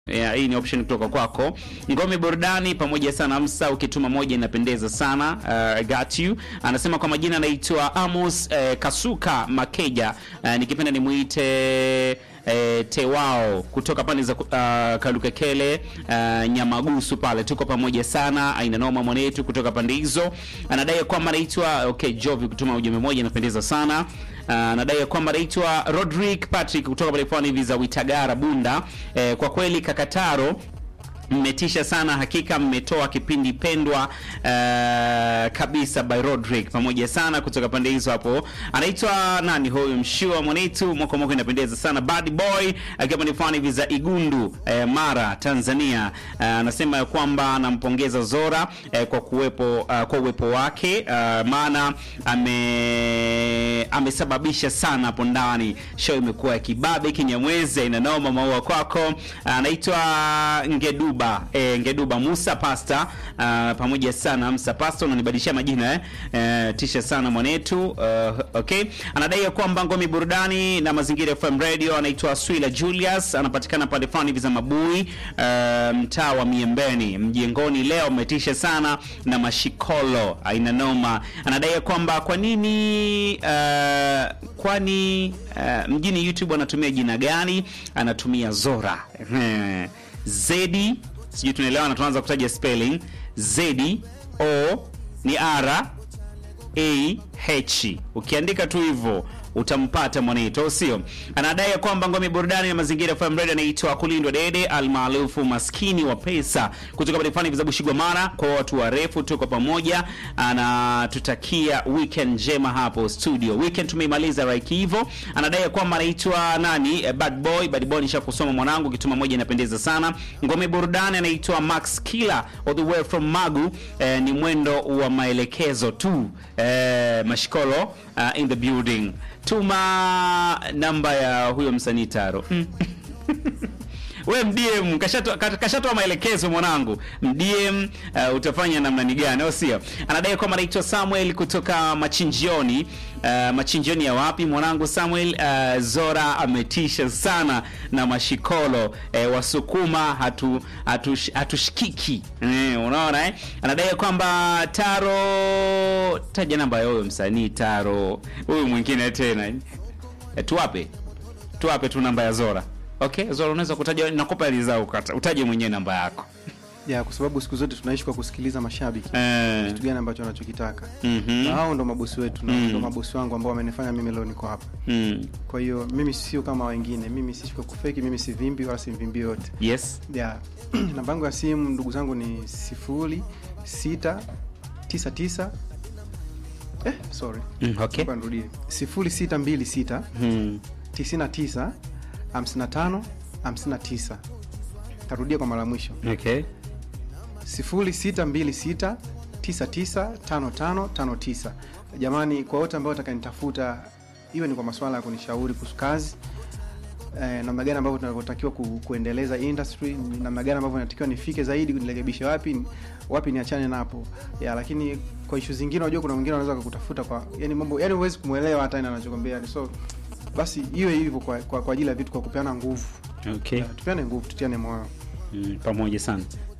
Yeah, hii ni option kutoka kwako. Ngome burudani pamoja sana Amsa, ukituma moja inapendeza sana. Uh, I got you. Anasema kwa majina anaitwa Amos uh, Kasuka Makeja. Uh, nikipenda nimuite eh, Tewao kutoka pande za uh, Kalukekele uh, Nyamagusu pale, tuko pamoja sana. Aina noma mwanetu kutoka pande hizo, anadai kwamba anaitwa okay, Jovi kutuma ujumbe moja inapendeza sana. Uh, anadai kwamba anaitwa Rodrick Patrick kutoka pale pwani hivi za Witagara Bunda. Eh, kwa kweli Kakataro mmetisha sana hakika, mmetoa kipindi pendwa uh, kabisa by Rodrick pamoja sana kutoka pande hizo hapo. Anaitwa nani huyu mshua mwanetu moko moko, inapendeza sana Bad Boy akiwa pande fulani hivi za Igundu eh, Mara Tanzania. Uh, anasema ya kwamba anampongeza Zora eh, kwa kuwepo uh, kwa uwepo wake uh, maana ame amesababisha sana hapo ndani. Show imekuwa ya kibabe kinyamwezi, inanoma maua kwako. Anaitwa Ngeduba E, Ngeduba Musa Pasta uh, pamoja sana Musa Pasta, unanibadilishia majina eh? E, tisha sana mwanetu uh, okay. Anadai ya kwamba ngome burudani na mazingira FM radio. Anaitwa Swila Julius, anapatikana pale fulani hivi za Mabui uh, mtaa wa Miembeni mjengoni. Leo umetisha sana na mashikolo aina noma. Anadai ya kwamba kwa nini uh, kwani uh, mjini YouTube anatumia jina gani? Anatumia Zora Zedi sijui tunaelewa, na tunaanza kutaja spelling Z O ni R A H. Ukiandika tu hivyo utampata mwaneto, sio? Anadai kwamba ngome burudani na mazingira FM radio anaitwa Kulindwa Dede almaarufu maskini wa pesa kutoka Badifani vizabu Shigomara. Kwa watu warefu, tuko pamoja, anatutakia weekend njema hapo studio. Weekend tumeimaliza right hivyo. Anadai kwamba anaitwa nani, eh, bad boy bad boy, nishakusoma mwanangu, kituma moja inapendeza sana. Ngome burudani anaitwa Max Killer all the way from Magu. Eh, ni mwendo wa maelekezo tu. Eh, mashikolo uh, in the building tuma namba ya huyo msanii Taro. We mdm kashatoa kashatoa maelekezo mwanangu, mdm uh, utafanya namna ni gani, au sio? Anadai kwamba anaitwa Samuel kutoka machinjioni. Uh, machinjioni ya wapi mwanangu Samuel? Uh, Zora ametisha sana na mashikolo uh, wasukuma hatu hatush, hatushikiki eh, unaona eh? Anadai kwamba Taro, taja namba ya huyo msanii Taro, huyu mwingine tena eh, tuwape tuwape tu namba ya Zora. Okay, Zora unaweza kutaja, nakupa rizao ukata. Utaje mwenyewe namba yako. ya kwa sababu siku zote tunaishi kwa kusikiliza mashabiki Eh. kitu gani ambacho wanachokitaka Mhm. na hao ndo mabosi wetu na Mm. ndo mabosi wangu ambao wamenifanya mimi leo niko hapa Mm. kwa hiyo mimi sio kama wengine mimi siishi kwa kufeki mimi sivimbi wala simvimbi yote Yes. ya namba yangu ya simu ndugu zangu ni sifuri sita tisa tisa eh, sorry Mm, okay. Naomba nirudie sifuri sita mbili sita Mm. tisini na tisa hamsini na tano hamsini na tisa tarudia kwa mara mwisho Okay. 0626995559 jamani kwa wote ambao watakayenitafuta iwe ni kwa masuala ya kunishauri kuhusu kazi eh, namna gani ambavyo tunavyotakiwa ku, kuendeleza industry ni namna gani ambavyo natakiwa nifike zaidi nirekebishe wapi wapi niachane napo ya lakini kwa ishu zingine unajua kuna mwingine anaweza kukutafuta kwa yani mambo yani huwezi kumwelewa hata ina anachokwambia so basi iwe hivyo kwa, kwa, kwa ajili ya vitu kwa kupeana nguvu Okay. Ya, tupeane nguvu tutiane moyo Mm, pamoja sana.